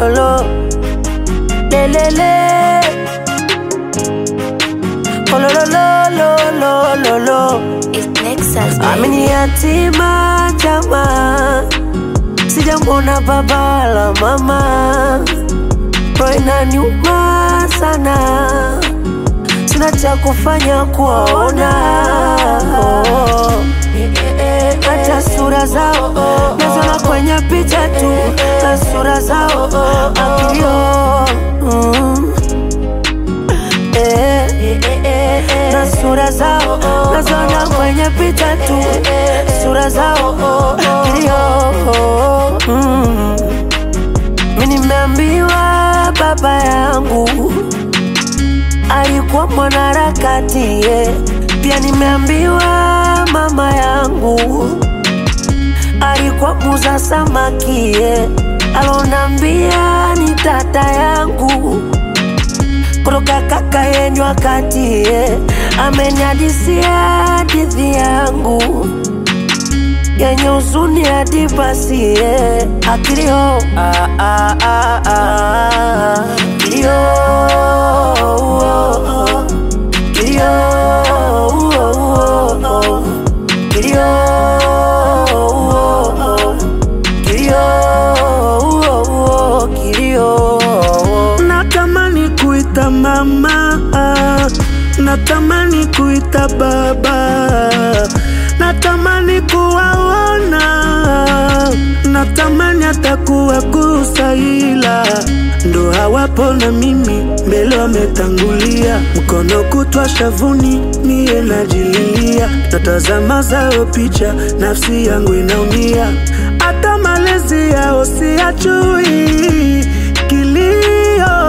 Olololo lelele Olololo It's Nexus, Amini yatima chama, sijamwona baba wala mama, roho inaniuma sana, sina cha kufanya kuwaona oh. Hata sura zao naziona kwenye picha tu, na sura zao akilio mm. Eh, na sura zao naziona kwenye picha tu, sura zao kilio. Mm. Mi nimeambiwa baba yangu alikuwa mwanaharakati yeah. Pia nimeambiwa mama yangu alikuwa muza samaki yeah. Alonambia ni tata yangu kutoka kaka yenyu wakati yeah. Ameniadisia hadithi yangu yenye huzuni hadi basi yeah. Akilio ah, ah, ah, ah. Kilio oh, oh. Kilio oh, oh, oh. Kilio oh, oh. Kilio oh, oh. Kilio Natamani kuita mama, natamani kuita baba, natamani kuwaona, natamani hata kuwagusa, ila ndo hawapo na mimi mbele wametangulia, mkono kutwa shavuni, mie najililia, natazama zao picha, nafsi yangu inaumia, hata malezi yao siyajui kilio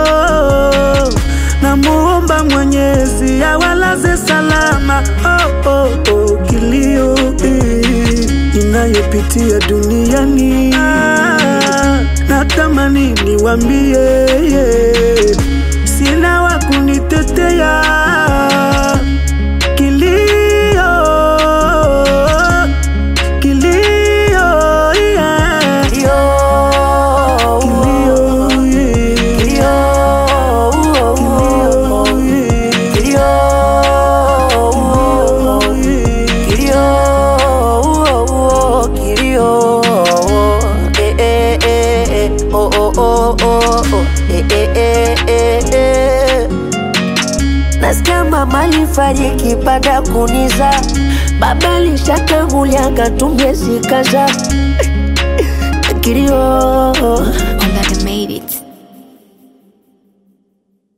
namuomba Mwenyezi awalaze salama. Oh, oh, oh, kilio eh, inayopitia duniani ah, natamani niwambie yeah, sina wa kunitetea kilio kilio yeah. Kilio Kilio, yeah. Kilio oh, oh, oh. Kilio oh, Kilio, oh, oh, kilio, eh, eh, eh, eh, oh, oh, oh, oh, oh, eh, eh, eh, eh, eh. Nasikia mama alifariki baada ya kuniza, baba alishatangulia akatumia zikaza kilio